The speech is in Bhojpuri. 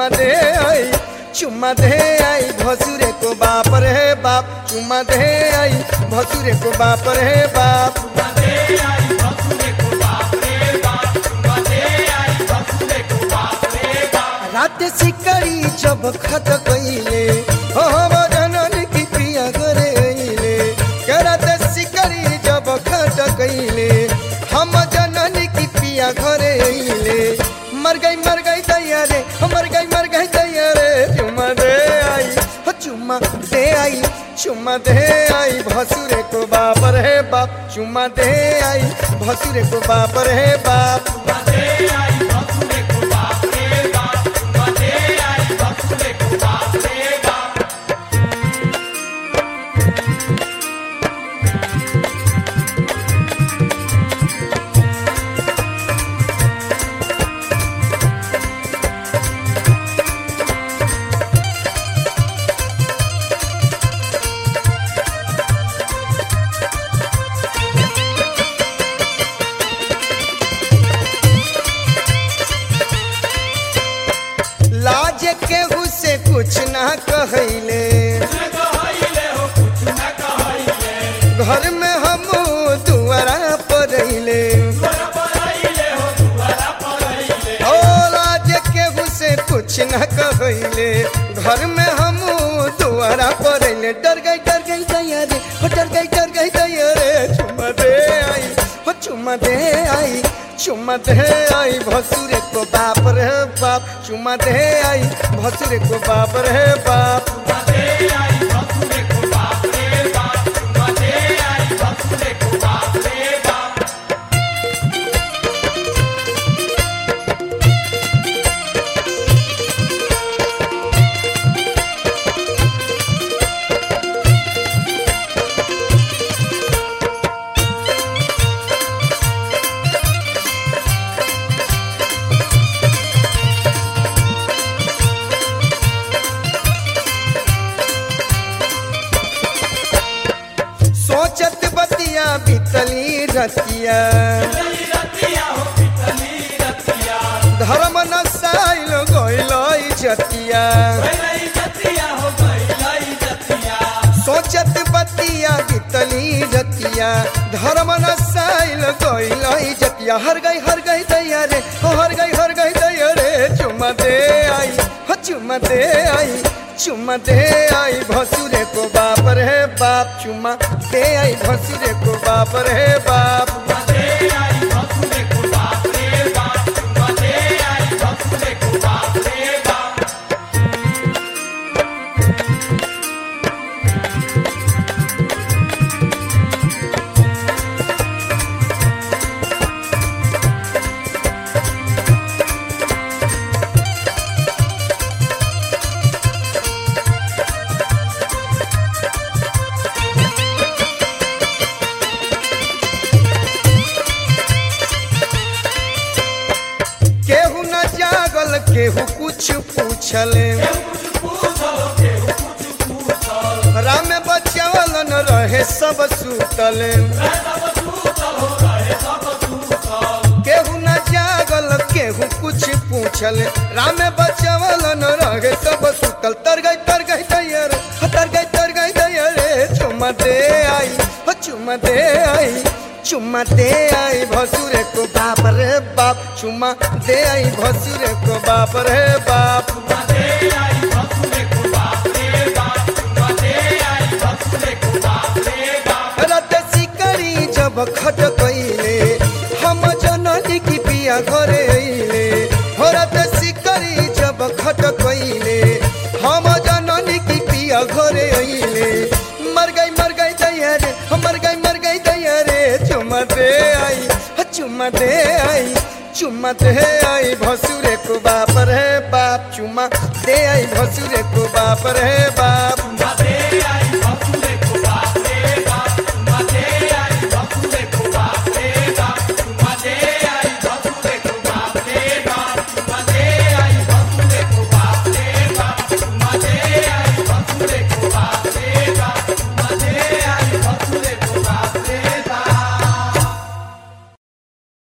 दे आई चुम्मा दे आई भसुरे को बाप रे बाप चुम्मा दे आई भसुरे को बाप रे बाप रात सिकड़ी जब खत गईले हो जनन की प्रिया घरे अइले के रात सिकड़ी जब खत गईले हम जनन की प्रिया घरे अइले मर गई मर गई दैया रे मर गई मर गई दैया रे चुम्मा दे आई हो चुम्मा दे आई चुम्मा दे आई भसुरे को बाप रे बाप चुम्मा दे आई भसुरे को बाप रे बाप लाज केहू से कुछ ना कहले घर में हम दुआरा पर अइले ओ लाज केहू से कुछ ना कहले घर में हम दुआरा पर अइले डर गई डर गई दैया रे हो डर गई डर गई दैया रे चुम्मा दे आई हो चुम्मा दे आई चुम्मा दे आई भसुरे को बाप रे बाप चुम्मा दे आई भसुरे को बाप रे बाप सोचत बतिया बितली रतिया धर्म नसाइल गइल जतिया सोचत बतिया बितली रतिया धर्म नसाइल गइल जतिया हर गई हर गई दैया रे हो हर गई हर गई दैया रे चुम्मा दे आई हो चुम्मा दे आई चुम्मा दे आई भसुरे को बाप रे बाप चुम्मा दे आई भसुरे को बाप रे बाप केहू न जागल केहू कुछ पूछले राम बचावल न रहे सब सुतल केहू न जागल केहू कुछ पूछल राम बचावल न रहे सब सुतल तर गई तर गई दैयर तर गई तर गई दैयर चुम्मा दे आई हो चुम्मा दे आई चुम्मा दे आई भसुरे को बाप रे बाप चुम्मा दे आई भसुरे को बाप रे बाप रत सिकड़ी जब खट कइले हम जननी की पिया घरे अइले हो रत सिकड़ी जब खट कइले हम जननी की पिया घरे अइले मर गई मर गई दैया रे हो मर गई मर गई दैया रे चुम्मा दे आई हो चुम्मा दे आई चुम्मा दे आई भसुरे को बाप रे बाप चुम्मा दे आई भसुरे को बाप रे बाप